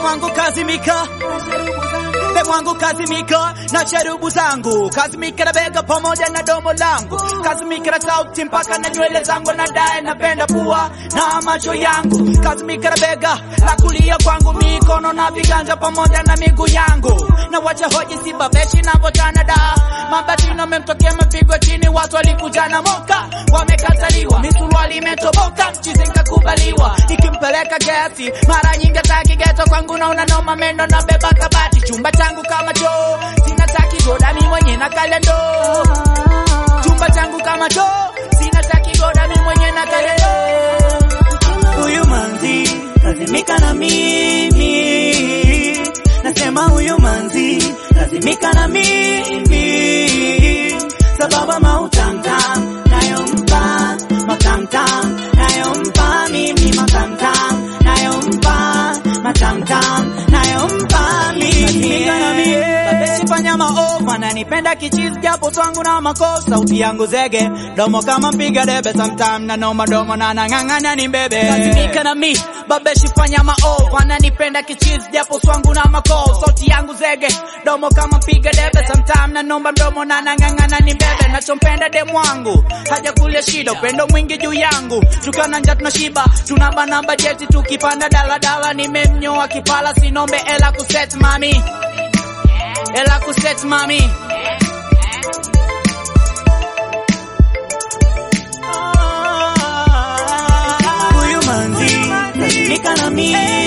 demwangu kazimika demwangu kazimika na cherubu zangu kazimika na bega pamoja na domo langu kazimika na sauti mpaka na nywele zangu na dae napenda pua na macho yangu kazimika na bega la kulia kwangu mikono na viganja pamoja na miguu yangu na wacha hoji sibabeshi navotana da mabatino memtokea mapigo chini watu walikuja na moka wamekataliwa misuruali imetoboka mchizi nkakubaliwa ikimpeleka gesi mara nyingi takigeto kwangu nauna noma mendo na beba kabati chumba changu kama choo sina takigoda mi mwenye na kalendo chumba changu kama choo sina takigoda mi mwenye na kalendo huyu manzi kazimika na mimi, nasema huyu manzi kazimika na mimi, sababu mautamtam nayompa matamtam nayompa mimi matamtam nayompa matamtam nayompa mimi Babeshi fanya maovu ananipenda kichizi japo twangu na makosa sauti yangu zege domo kama mpiga debe sometime na noma domo na nang'ang'ana ni mbebe Kazimika na mi babeshi fanya maovu ananipenda kichizi japo twangu na makosa sauti yangu zege domo kama mpiga debe sometime na nomba mdomo na nang'ang'ana ni mbebe nachompenda demu wangu haja kulia shida upendo mwingi juu yangu tukana nja tunashiba tunabana bajeti tukipanda daladala nimemnyoa kipala sinombe ela kuset mami ela kuset mami huyu manzi kazimika na mimi